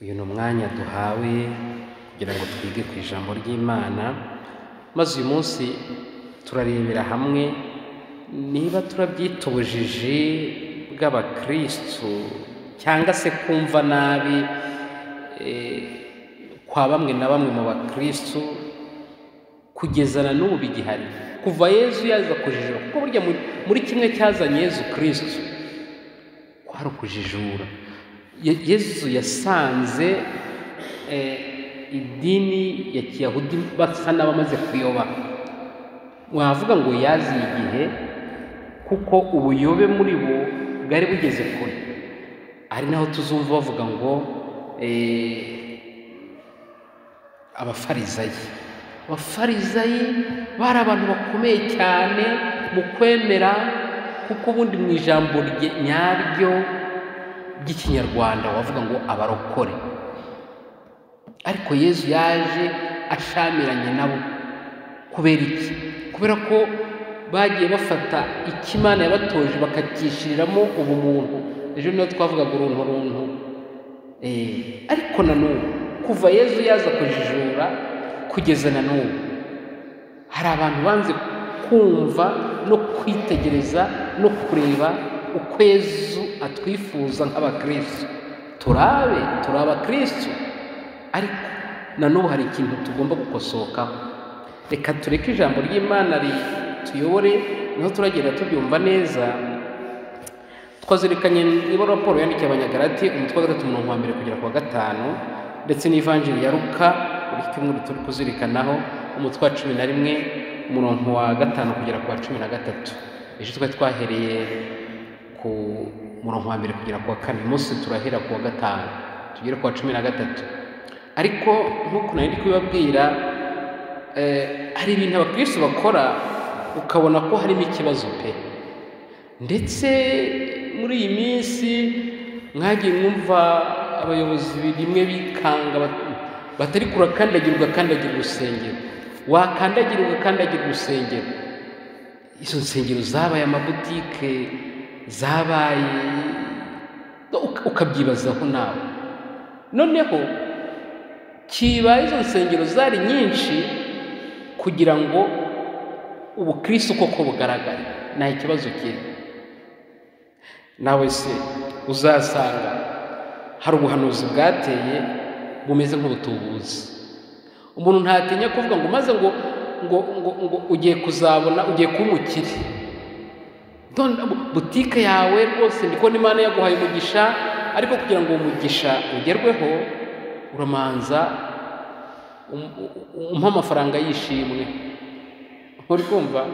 Uyu ni umwanya duhawe kugira ngo twige ku ijambo ry'Imana, maze uyu munsi turarebera hamwe niba turabyitubujije bw'abakristu cyangwa se kumva nabi kwa bamwe na bamwe mu bakristu kugeza na n'ubu bigihari kuva Yezu yaza kujijura kuko burya muri kimwe cyazanye Yezu kristu kwari ukujijura Yezu yasanze idini ya kiyahudi basa n'abamaze kuyoba wavuga ngo yaziye igihe kuko ubuyobe muri bo bwari bugeze kure ari naho tuzumva bavuga ngo abafarizayi abafarizayi bari abantu bakomeye cyane mu kwemera kuko ubundi mu ijambo nyaryo ry'ikinyarwanda wavuga ngo abarokore ariko yezu yaje ashamiranye nabo kubera iki kubera ko bagiye bafata ikimana yabatoje bakacyishiriramo ubumuntu ejo niyo twavugaga uruntu runtu ariko na n'ubu kuva yezu yaza kujijura kugeza na n'ubu hari abantu banze kumva no kwitegereza no kureba uko yezu atwifuza nk'abakristo turabe turi abakristo ariko na n'ubu hari ikintu tugomba gukosokaho reka tureke ijambo ry'imana rituyobore niho turagenda tubyumva neza twazirikanye niba raporo yandikiye abanyagarati umutwe wa gatatu umurongo wa mbere kugera ku wa gatanu ndetse n'ivanjiri ya ruka buri cyumweru turi kuzirikanaho umutwe wa cumi na rimwe umurongo wa gatanu kugera ku wa cumi na gatatu ejo twari twahereye ku murongo wa mbere kugera ku wa kane munsi turahera ku wa gatanu tugere ku wa cumi na gatatu ariko nk'uko nari ndi kubibabwira hari ibintu abakristo bakora ukabona ko harimo ikibazo pe ndetse muri iyi minsi mwagiye mwumva abayobozi rimwe bikanga batari kurakandagira ugakandagira urusengero wakandagira ugakandagira urusengero izo nsengero zabaye amabutike zabaye ukabyibazaho nawe noneho kibaye izo nsengero zari nyinshi kugira ngo ubukristo koko bugaragare nta kibazo kiri nawe se uzasanga hari ubuhanuzi bwateye bumeze nk'ubutubuzi umuntu ntatinya kuvuga ngo maze ngo ngo ngo ngo ugiye kuzabona ugiye kuba umukire butike yawe rwose ndikubona imana yaguhaye umugisha ariko kugira ngo uwo mugisha ugerweho uramanza umpa amafaranga y'ishimwe uri kumva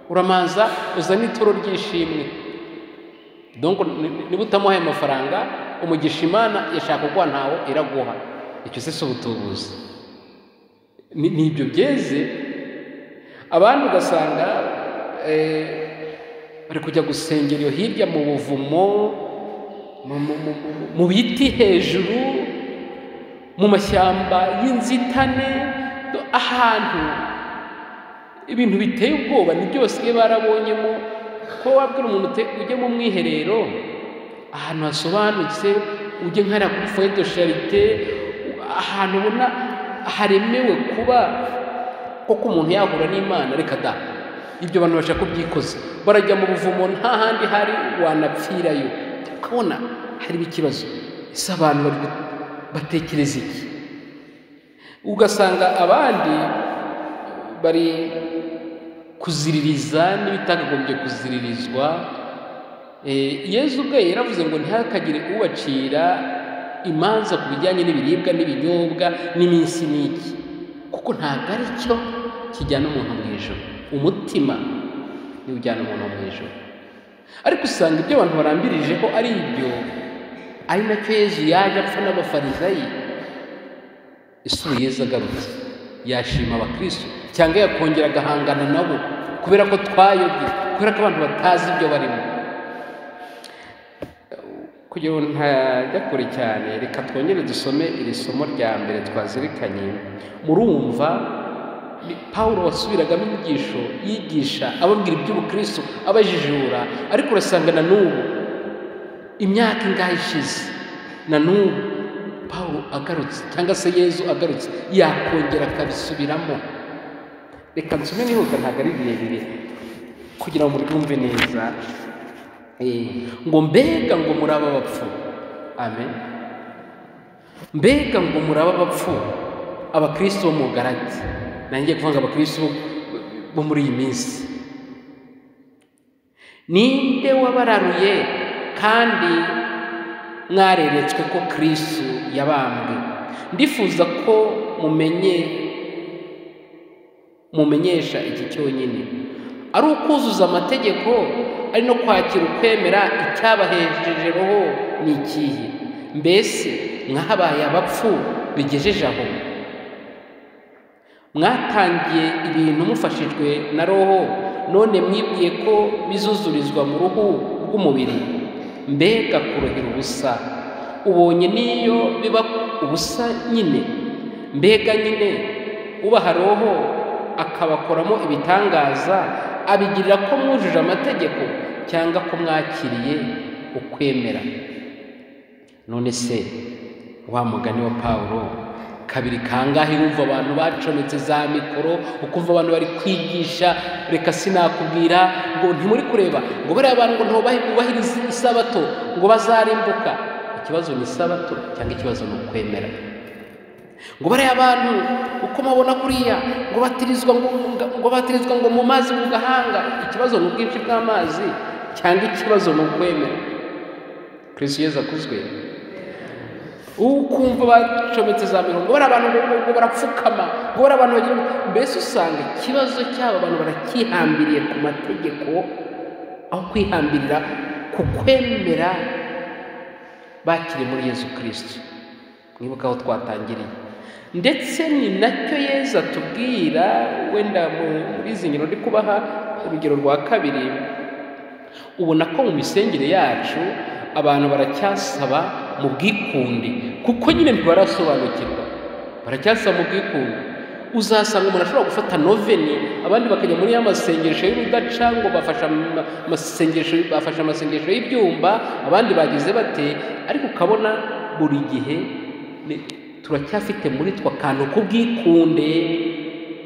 uramanza uzane ituro ry'ishimwe niba utamuhaye amafaranga umugisha imana yashaka kuguha ntawo iraguha icyo se si ubutubuzi ni ibyo byeze abandi ugasanga bari kujya gusengera iyo hirya mu buvumo mu biti hejuru mu mashyamba y'inzitane ahantu ibintu biteye ubwoba ni byose barabonyemo ko wabwira umuntu ujye mu mwiherero ahantu hasobanutse ujye nkara kuri foyito sharite ahantu ubona haremewe kuba koko umuntu yahura n'imana reka da ibyo bantu bashaka kubyikoza barajya mu buvumo nta handi hari wanapfirayo ukabona harimo ikibazo ese abantu bari batekereza iki ugasanga abandi bari kuziririza n'ibitakagombye kuziririzwa yezu ubwe yaravuze ngo ntihakagire ubacira imanza ku bijyanye n'ibiribwa n'ibinyobwa n'iminsi n'iki kuko ntabwo ari cyo kijyana umuntu mu ijoro umutima niwo ujyana umuntu mu ijoro ariko usanga ibyo abantu barambirijeho ari ibyo ari nacyo yezu yaje apfa n'abafarizayi isura yezu agarutse yashima abakristo cyangwa yakongera agahangana nabo kubera ko twayobye kubera ko abantu batazi ibyo barimo kugira ngo ntajya kure cyane reka twongere dusome iri somo rya mbere twazirikanye murumva pawulo wasubiragamo inyigisho yigisha ababwira iby'ubukristo abajijura ariko urasanga na n'ubu imyaka ingahe ishize na n'ubu pawulo agarutse cyangwa se yezu agarutse yakongera akabisubiramo reka nsome nihuta ntabwo ari birebire kugira ngo mubyumve neza ngo mbega ngo muri aba bapfu amen mbega ngo muri aba bapfu abakristo bo mu garati nanjye kuvuga abakristo bo muri iyi minsi ninde wabararuye kandi mwareretswe ko kirisi yabambwe ndifuza ko mumenye mumenyesha iki cyonyine ari ukuzuza amategeko ari no kwakira ukwemera icyabahejeje roho ni ikihe mbese mwabaye abapfu bigejeje aho mwatangiye ibintu mufashijwe na roho none mwibwiye ko bizuzurizwa mu ruhu rw'umubiri mbega kurohera ubusa ubonye n'iyo biba ubusa nyine mbega nyine ubaha roho akabakoramo ibitangaza abigirira ko mwujuje amategeko cyangwa ko mwakiriye ukwemera none se wa mugani wa paul kabiri kangahe wumva abantu bacometse za mikoro ukumva abantu bari kwigisha reka sinakubwira ngo ntimuri kureba ngo bariya abantu ngo ntubahirize isabato ngo bazarimbuka ikibazo ni isabato cyangwa ikibazo ni ukwemera ngo bariya abantu uko mabona kuriya ngo batirizwa ngo batirizwa ngo mu mazi mu gahanga ikibazo ni ubwinshi bw'amazi cyangwa ikibazo ni ukwemera kirisiyo akuzwe ukumva bacometse za mirongo bari abantu ngo barapfukama ngo bari abantu bagira mbese usanga ikibazo cy'aba bantu barakihambiriye ku mategeko aho kwihambirira ku kwemera bakiri muri yezu kirisiti mwibuke aho twatangiriye ndetse ni nacyo yezu atubwira wenda muri izi ngero ndi kubaha urugero rwa kabiri ubona ko mu misengere yacu abantu baracyasaba mu bwikunde kuko nyine ntibarasobanukirwa baracyasaba mu bwikunde uzasanga umuntu ashobora gufata noveni abandi bakajya muri ya masengesho y'urudaca ngo bafasha amasengesho bafashe amasengesho y'ibyumba abandi bagize bate ariko ukabona buri gihe turacyafite muri two akantu k'ubwikunde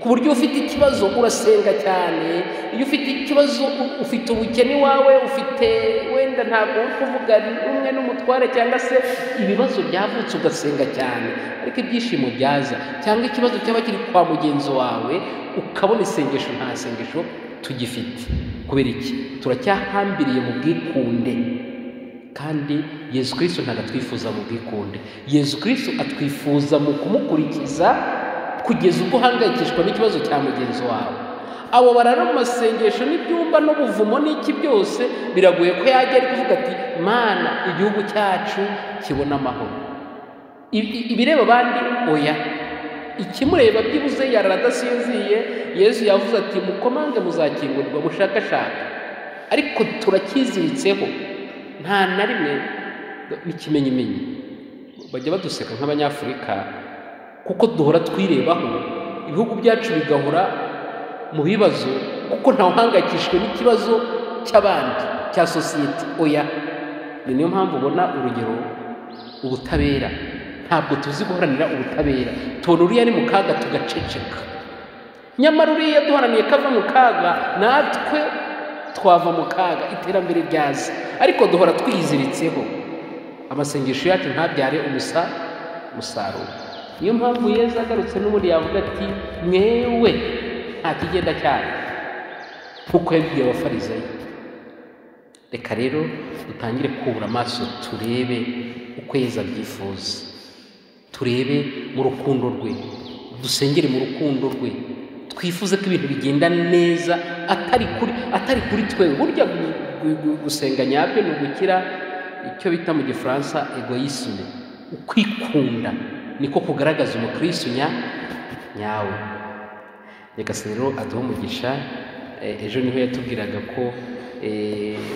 ku buryo ufite ikibazo urasenga cyane iyo ufite ikibazo ufite ubukene iwawe ufite wenda ntabwo uri kuvuga rumwe n'umutware cyangwa se ibibazo byavutse ugasenga cyane ariko ibyishimo byaza cyangwa ikibazo cyaba kiri kwa mugenzi wawe ukabona isengesho nta sengesho tugifite kubera iki turacyahambiriye mu bwikunde kandi yezu kirisito ntabwo atwifuza mu bwikunde yezu kirisito atwifuza mu kumukurikiza kugeza ubwo uhangayikishwa n'ikibazo cya mugenzi wawe abo barara mu masengesho n'ibyumba n'ubuvumo n'iki byose biragoye ko yajya ari kuvuga ati mana igihugu cyacu kibona amahoro ibireba abandi oya ikimureba byibuze yarara adasinziye yezu yavuze ati mukomange muzakingurwa mushakashaka ariko turacyiziritseho nta na rimwe n'ikimenyimenyi bajya baduseka nk'abanyafurika kuko duhora twirebaho ibihugu byacu bigahora mu bibazo kuko ntawuhangayikishwe n'ikibazo cy'abandi cya sosiyete oya ni niyo mpamvu ubona urugero ubutabera ntabwo tuzi guharanira ubutabera tubona uriya ari mu kaga tugaceceka nyamara uriya duharaniye ko ava mu kaga natwe twava mu kaga iterambere ryaza ariko duhora twiyiziritseho amasengesho yacu ntabyare umusa umusaruro niyo mpamvu yeza agarutse n'ubundi yavuga ati mwewe nta kigenda cyane nk'uko yabwiye abafarizayo reka rero dutangire kubura amaso turebe uko yeza abyifuza turebe mu rukundo rwe dusengere mu rukundo rwe twifuze ko ibintu bigenda neza atari kuri atari kuri twewe burya gusenga nyabyo ni ugukira icyo bita mu gifaransa egoyisme ukwikunda niko kugaragaza umukristo nyawe nyagasani rero aduha umugisha ejo niho yatubwiraga ko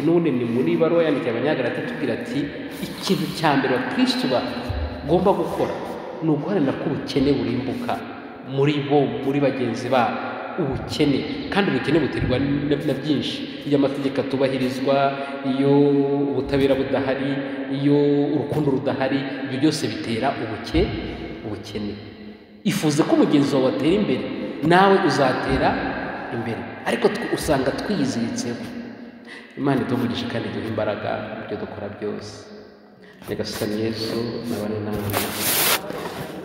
none ni muri baruwa yandikiye abanyagarati atubwira ati ikintu cya mbere abakristo bagomba gukora ni uguharanira ko ubukene burimbuka muri bo muri bagenzi babo ubukene kandi ubukene buterwa na- na byinshi iyo amategeko atubahirizwa iyo ubutabera budahari iyo urukundo rudahari ibyo byose bitera ubuke ubukene ifuze ko mugenzi wawe atera imbere nawe uzatera imbere ariko tw- usanga twiyiziritseho imana iduvugisha kandi iduha imbaraga mu byo dukora byose nyagasani yesu nabane nawe